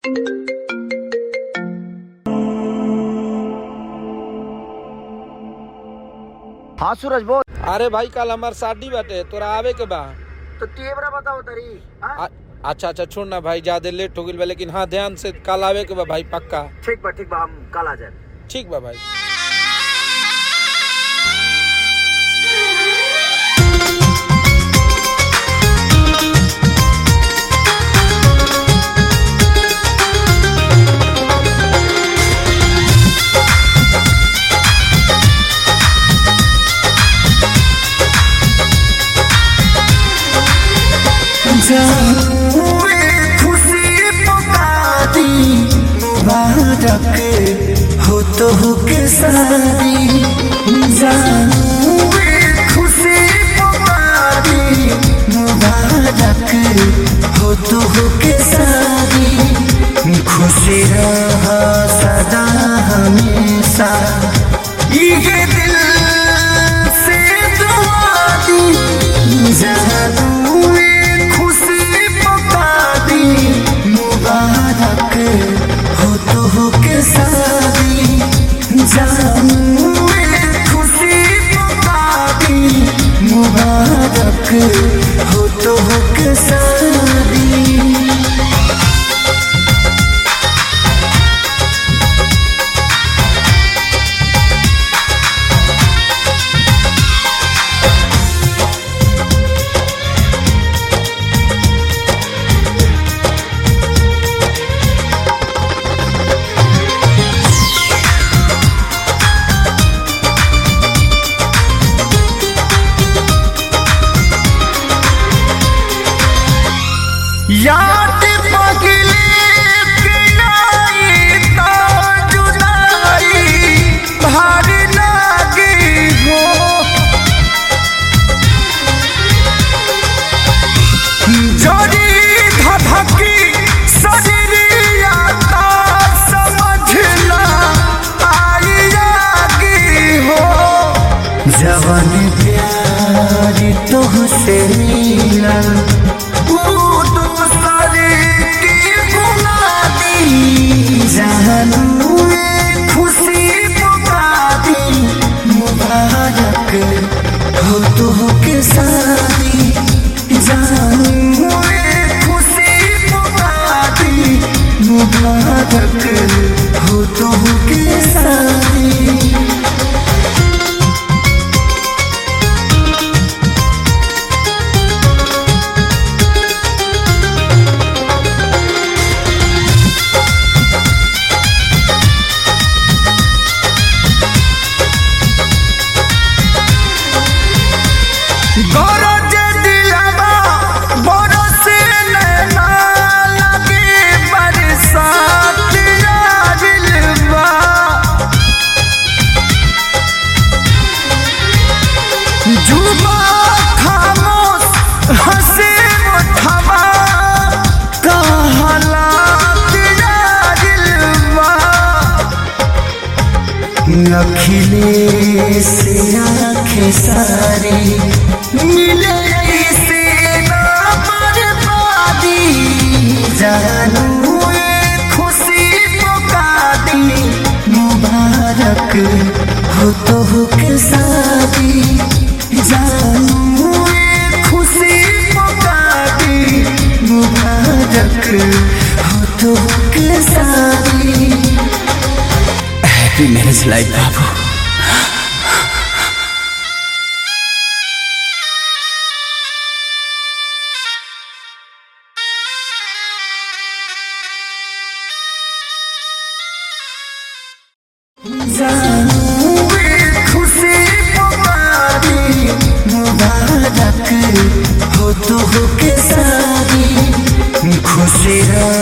हाँ सूरज बोल अरे भाई कल हमार शादी बाटे तोरा आवे के बा तो तेवरा बताओ तरी हाँ? आ- अच्छा अच्छा छोड़ ना भाई ज्यादा लेट हो गई बा लेकिन हाँ ध्यान से कल आवे के बा भाई पक्का ठीक बा ठीक बा हम कल आ जाए ठीक बा भाई खुशी पुकारी मुबारक हो तो हो के सारी जाऊँ खुशी पुकारी मुबारक हो तो हो के सारी खुशी रहा सदा हमेशा ये दिल से दुआ दी जानू खुशी पका दी मुबारक हो तो हो के सारी जानू खुशी पका दी मुबारक हो तो हो के सारी याद पगले के आई तो जुदाई भारी लागी हो जोड़ी धधकी शरीरिया ता समझना आई आगी हो जवन प्यार तुहसे मिला वो दूसरे की गुना दी जानू ये खुशी पुका दी मुबारक हो तो हो के सारी जानू ये खुशी पुका दी मुबारक हो तो हो के सारी गरज दिलवा बरस नैना लगे बरसात आजिलवा जुबा खामोश हंसे मुठवा कहला दिलवा अखिले से आंखें सारी मिले से ना बर्बादी जानू ये खुशी पुका दी मुबारक हो तो हो के सादी जानू ये खुशी पुका दी मुबारक हो तो हो के सादी हैप्पी मैरिज लाइफ बाबू खुशी पुकारी मुबारक हो तो हो के सारी खुशी रहा